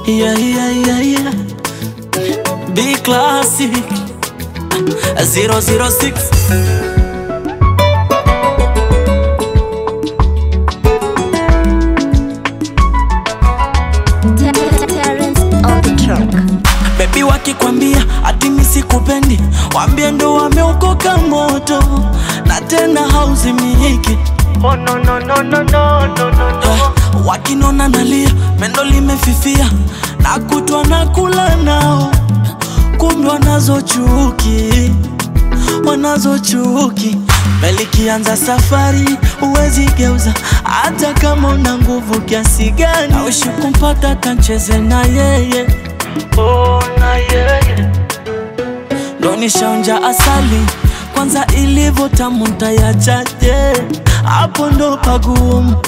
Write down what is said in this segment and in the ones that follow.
Yeah, yeah, yeah, yeah. B classic 006 Terrence on the track. Baby wakikwambia ati mimi sikupendi, wambie ndo wameokoka moto na tena hauzimiki. Oh no no no no no no no no. Eh, wakinona nalia, pendo limefifia na kutwa na kula nao, kumbe wanazo chuki, wanazo chuki. Melikianza safari huwezi geuza, hata kama una nguvu kiasi gani. Aushi kumpata kancheze na yeye Oh na yeye. ndo nishaonja asali kwanza ilivyo tamu ntayachaje hapo ndo pagumu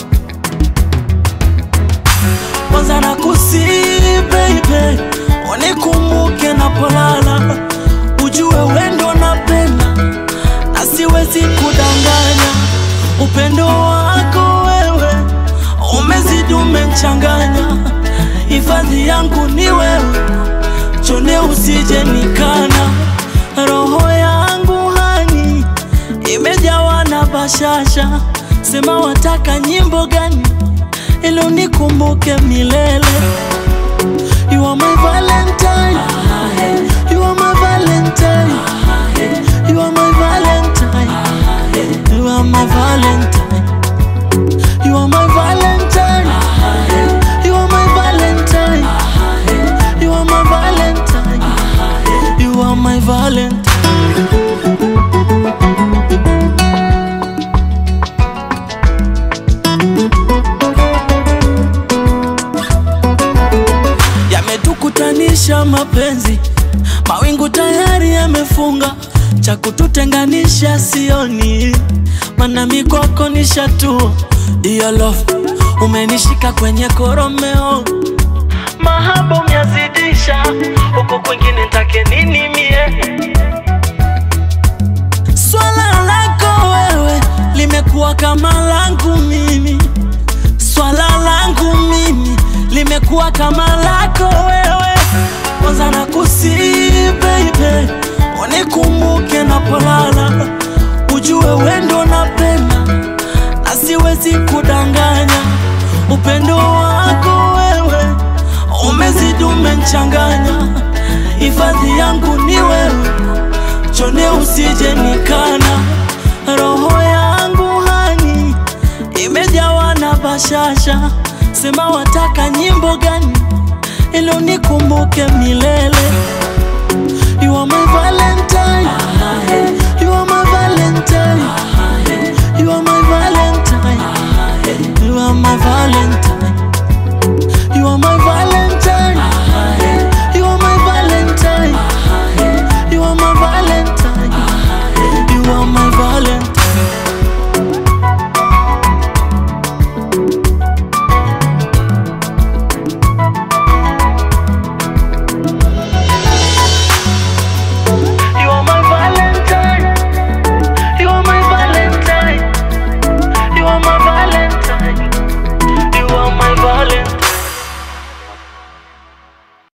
kwanza na kusi baby unikumbuke napolala ujue wendo napenda na siwezi kudanganya upendo wako wewe umezidi umemchanganya hifadhi yangu ni wewe chone usije nikana roho yangu hani imejawa na bashasha sema wataka nyimbo gani ili unikumbuke milele You are my valentine You are my valentine You are my valentine You are my valentine You are my valentine You are my valentine You are my valentine You are my valentine yametukutanisha mapenzi, mawingu tayari yamefunga, cha kututenganisha sioni, mana mikwako nishatua. Iyo love umenishika kwenye koromeo, Mahaba umyazidisha huko kwingine ntake nini mie? swala lako wewe limekuwa kama langu mimi, swala langu mimi limekuwa kama lako wewe. Kwanza na kusi baby, unikumbuke napolala, ujue wendo napenda na siwezi kudanganya. Upendo wako wewe umezidi umechanganya, hifadhi yangu ni wewe chone usije nikana, roho yangu hani imejawa na bashasha, sema wataka nyimbo gani ili unikumbuke milele. You are my valentine, you are my valentine,